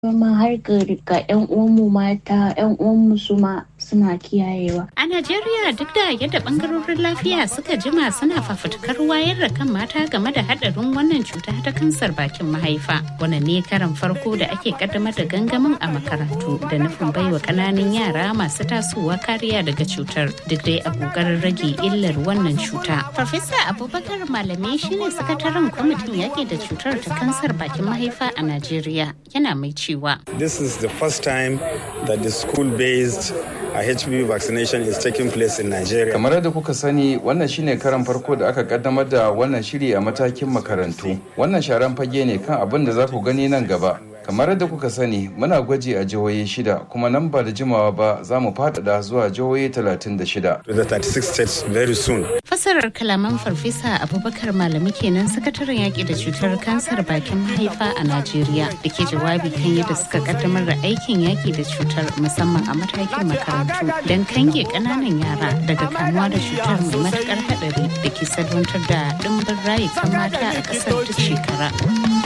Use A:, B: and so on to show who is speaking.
A: ma har ga 'yan uwanmu mata 'yan uwanmu su ma suna kiyayewa.
B: A Najeriya duk da yadda bangarorin lafiya suka jima suna fafutukar wayar da kan mata game da hadarin wannan cuta ta kansar bakin mahaifa. Wannan ne karan farko da ake kaddamar da gangamin a makarantu da nufin baiwa kananan yara masu tasowa kariya daga cutar duk dai a kokarin rage illar wannan cuta. Farfesa Abubakar Malame shine sakataren kwamitin yaƙi da cutar ta kansar bakin mahaifa a Najeriya yana mai cewa.
C: This is the first time that the school-based a HPV vaccination is taking place in Nigeria.
D: Kamar yadda kuka sani wannan shine karan farko da aka kaddamar da wannan shiri a matakin makarantu. Wannan sharan fage ne kan abin da za ku gani nan gaba. Kamar yadda kuka sani muna gwaji a jihohi shida kuma nan ba da jimawa ba za mu faɗaɗa zuwa jihohi 36.
C: To the 36 states very soon.
B: Fasarar kalaman farfesa Abubakar Malami kenan sakataren yaƙi da cutar kansar bakin mahaifa a Najeriya da ke jawabi kan yadda suka kaddamar da aikin yaƙi da cutar musamman a matakin makarantu don kange ƙananan yara daga kamuwa da cutar mai matuƙar haɗari da ke salwantar da ɗimbin rayukan mata a ƙasar duk shekara.